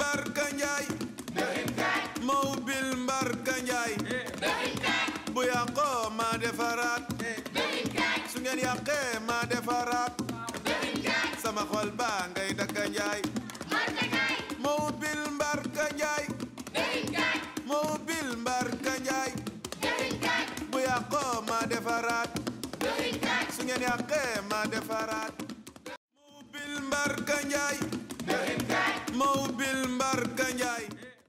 mbarka njaay ma ubbil mbarka njaay bu yàqoo ma defaraat su ngeen yàqee ma defaraat sama xol baa ngay dakka njaay ma ubbil mbarka njaay ma ubbil mbarka njaay bu yàqoo ma defaraat su ngeen yàqee ma defaraat ma ubbil mbarka njaay ma ubbil mbarka njaay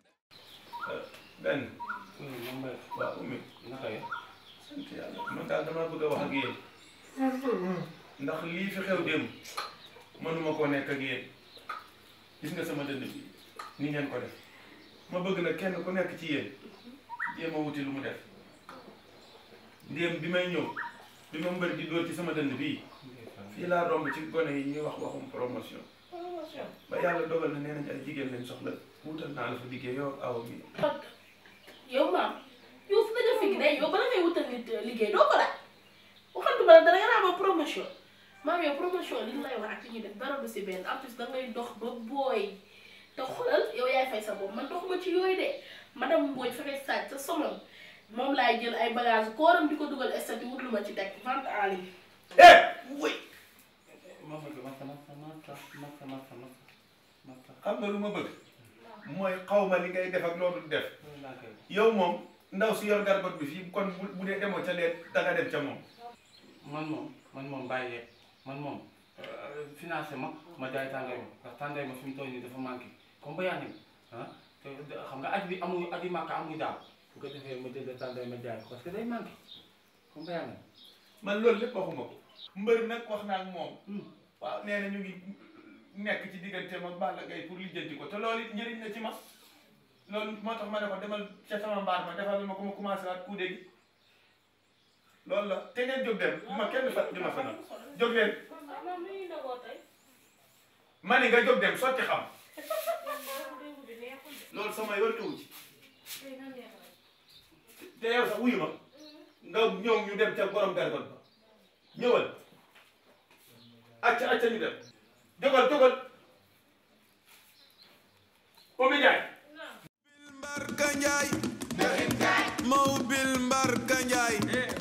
benn waaw ummi naka ye sant yàlla man daal damaa bëgg a wax ak yéen ndax lii fi xew démb mënuma koo nekk ak yéen gis nga sama dënd bi ni ngeen ko def ma bëgg nag kenn ku nekk ci yéen jéem a wuti lu mu def ndéem bi may ñëw bi ma mbër di dóor ci sama dënd bii fii laa romb ci gone yi ñuy wax waxum promotion ba yàlla dogal na nee nañ ay jigéen lañ soxla wutal naa la fa liggéey yow ak awa mi yow maam yow fu nga fekk day yow bala ngay wutal nit liggéey doo ko laaj waxantuma la dara nga naa ma promotion maam yow promotion li ñu lay wax ak li ñuy def dara du si benn en plus da ngay dox ba booy te xoolal yow yaay fay sa bopp man doxuma ci yooyu de madame Mbodj fexe saaj sa somon moom laay jël ay bagage kooram di ko dugal statut wut lu ma ci teg vente en ligne eh wuy xam nga lu ma bëgg mooy xaw ma li ngay def ak loolu def yow moom ndaw si yor garbat bi fii kon bu bu dee demoo ca leet danga dem ca moom man moom man moom bàyyi man moom financé ma ma jaay tànday ma parce que tànday ma fi mu toll nii dafa manqué comme bayaan ni ah te xam nga at bi amul at yi màkk amul daaw bu ko defee ma jënd tànday ma jaay ko parce que day manqué comme bayaan ni man loolu lépp waxuma ko mbër nag wax naa ak moom waaw nee na ñu ngi nekk ci diggante ma Balla Gaye pour lijjanti ko te loolu it njëriñ la ci ma loolu moo tax ma ne ko demal ca sama mbaar ma defal ma ko ma commencé waat kuude gi loolu la te ngeen jóg dem bu ma kenn fat di ma fanal jóg leen maam lu ñuy dogoo tey ma ni nga jóg dem sotti xam loolu sama yoon newu ci te yow sax wuyu ma nga ñëw ñu dem ca borom gargot ba ñëwal acca acca ñu dem jógal jógal Oumy Ndiaye mbarka njaay ma ubbil mbarka njaay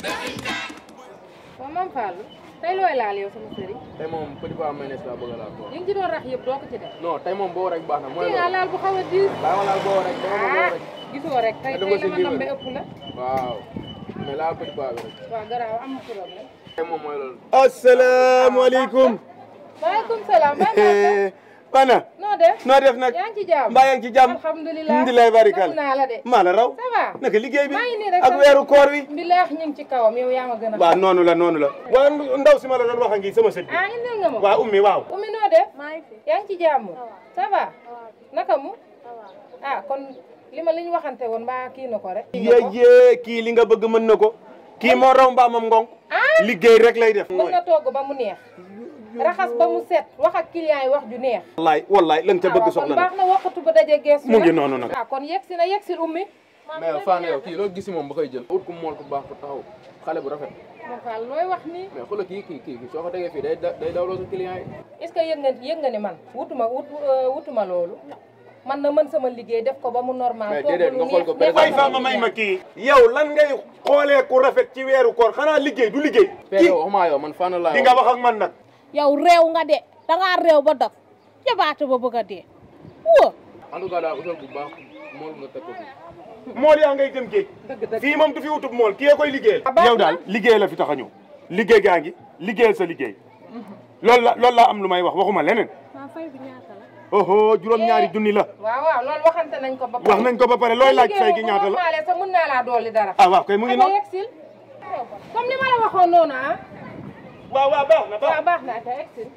waaw maam Fallou tey looy laal yow sama sëriñ tey moom petit pois mayonnaise laa bëgg a laal quoi. li nga ci doon rax yëpp doo ko ci def non tey moom boo rek baax na mooy kii nga loolu. laal bu xaw a diis bàyyi ma laal boo rek dama ma boo ah rek. gisoo rek tey Nga def tey ko la si ma nambe diwlin. ëpp la waaw mais laal petit pois bi rek. waaw garaaw am problème tey moom mooy loolu. asalaamaaleykum maaleykum salaam maa bana noo def noo def nag yaa ngi ci jàmm mbaa yaa ngi ci jàmm alhamdulilah alhamdulilah barikal naa la de maa la raw ça va naka liggéey bi maa ngi nii rek ak sant. weeru koor wi bilaax ñu ngi ci kawam yow yaa ma gën a waaw noonu la noonu la waaw ndaw si ma la doon wax a ngi sama sët bi ah indil nga ma waaw ummi waaw Oumy noo def yaa ngi ci jàmm ça va naka mu ah kon li ma li ñu waxante woon mbaa kii na ko rek yéyee kii li nga bëgg mën na ko kii moo raw mbaamam ngong liggéey rek lay def mën na togg ba mu neex raxas ba mu set wax ak client yi wax ju neex wallaay wallaay lan ca bëgg kon soxla baax na na waxatu ba daje gees mu ngi noonu nag ah kon yegg si na yegg si Oumy mais Fane yow kii loo gis si moom ba koy jël. ut ku mool ku baax ku taxaw xale bu rafet. ma faal looy wax nii mais xoolal kii kii kii soo ko tegee fii day da day dawloo sa client yi. est ce que yëg nga yëg nga ni man wutuma wut wutuma loolu man na mën sama liggéey def ko ba mu normal Mais togg déedéet, lu nga xool ko neex, fay defal fa ma ko may ma client. kii yow lan ngay xoolee ku rafet ci weeru koor xanaa liggéey du liggéey Père yow waxumaa yow man Fane laa di nga wax ak man nag yow réew nga de dangaa réew ba dof jabaate ba bëgg a dee wóo en tout cas daal utal bu baax mool nga teg ko fii. mool yaa ngay dem géej dëgg dëgg fii moom du fi wutub mool kii koy liggéeyal Ah, baax yow na. daal liggéey la fi tax a ñëw liggéey gaa ngi liggéeyal sa liggéey loolu la loolu laa am lu may wax waxuma leneen maa fay bi ñaata la oho juróom-ñaari junni la waaw waaw loolu waxante nañ ko ba wax nañ ko ba pare looy laaj fay gi ñaata la la sax mën naa laa dolli dara ah waaw kay mu ngi ama noonu yegsil comme ni ma la waxoon noonu ah waaw waaw baax na baax waaw baax na kay yegsil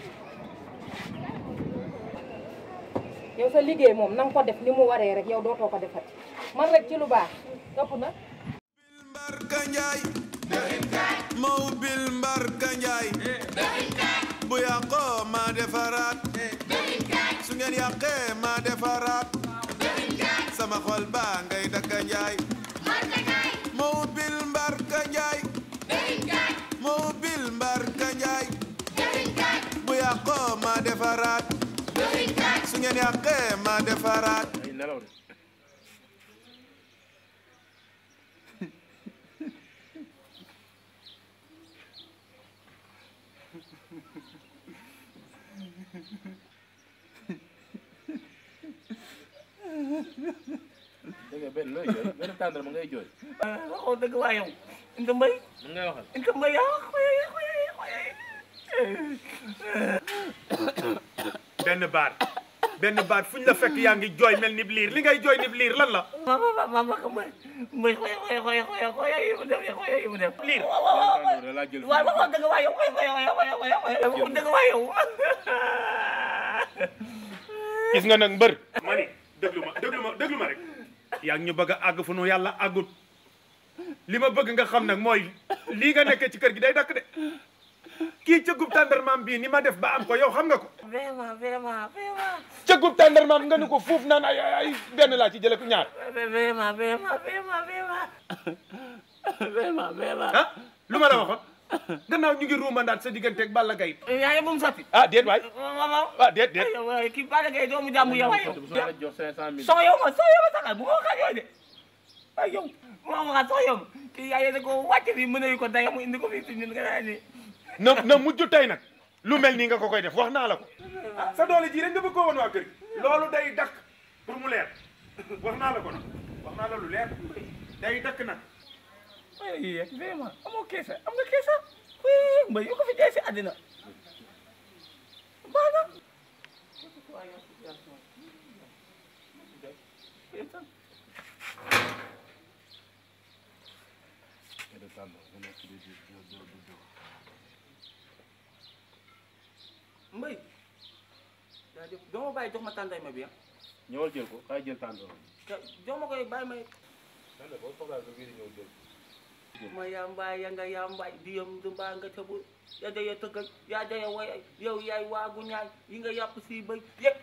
yow sa liggéey moom na nga ko def ni mu waree rek yow dootoo ko defati man rek ci lu baax ëpp na mbarka njaay ma ubbil mbarka njaay bu yàqoo ma defaraat su ngeen yàqee ma defaraat sama xol baa ngay dakka njaay ma ubbil mbarka njaay ma ubbil mbarka njaay bu yàqoo ma defaraat su ngeen ngeen yàqee ma defaraat ay nelaw de dégg nga benn looy jooy benn tàndal ma ngay jooy waxoo dëgg waa yow Inta Mbay mun ngay waxal Inta Mbay yaa xoyay xoyay xoyay benn baat benn baat fu ñu la fekk yaa ngi jooy mel ni liir li ngay jooy ni liir lan la mama mama ma ko mbay mbay xoyay xoyay xoyay xoyay xoyay yi mu def xoyay yi mu def liir waaw waaw waaw tàndal da laa jël waaw waxoo dëgg waa yow xoyay xoyay xoyay xoyay xoyay waxoo dëgg waa yow gis nga nag mbër ma ni déglu ma déglu ma déglu ma rek yaa ngi ñu bëgg a àgg fu nu yàlla àggut li ma bëgg nga xam nag mooy lii nga nekkee ci kër gi day dakk de kii cëggub tàndarmaam bii ni ma def ba am ko yow xam nga ko vraiment vraiment vraiment cëggub tàndarmaam nga ni ko fuuf naan ay ay ay benn laa ci jële ko ñaar vraiment vraiment vraiment vraiment vraiment vraiment ah lu ma la waxoon gannaaw ñu ngi ruumandaat sa digganteeg Balla Gaye yaa ngi moom sotti ah déet waay waaw ah déet déet waaw kii Balla Gaye doomu jàmm yow yow bu la jox cinq cent mille soo yow ma soo yow ma saxal bu ma waxaat yooyu de ay yow bu ma waxaat soo yow kii yaa yéene ko wàcce bi mën nañu ko daya mu indi ko fii si ñun nga naa ni na na mujj tey nag lu mel nii nga ko koy def wax naa la ko ah sa doole ji rek nga bëgg koo woon waa kër gi loolu day dakk pour mu leer wax naa la ko nag wax naa la lu leer day dakk nag ay vraiment amoo keesa am nga keesa oui mbay yu ko fi jaay si àddina baax na mbay jaajëf doo ma bàyyi jox ma tànday ma bi ah ñëwal jël ko kaay jël tàndal jox ma koy bàyyi may tàndal boo soxlaa sa biir ñëw jël ma yambaay ya nga yambaay di yam du mbaa nga tëbu ya daya tëggal yaa daya way yow yaay waagu ñaay yi nga yàpp si bëy yëpp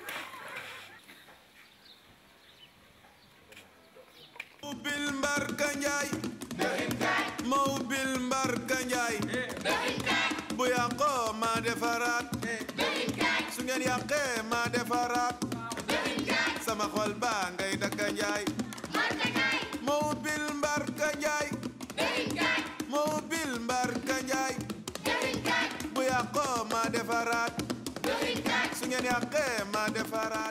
ubbil mbarka njaay ma ubbil mbarka njaay bu yàqoo ma defaraat su ngeen yàqee ma defaraat sama xol baa ngay dakka njaay ma ubbil mbarka njaay ma ubbil mbarka njaay bu yàqoo ma defaraat su ngeen yàqee ma defaraat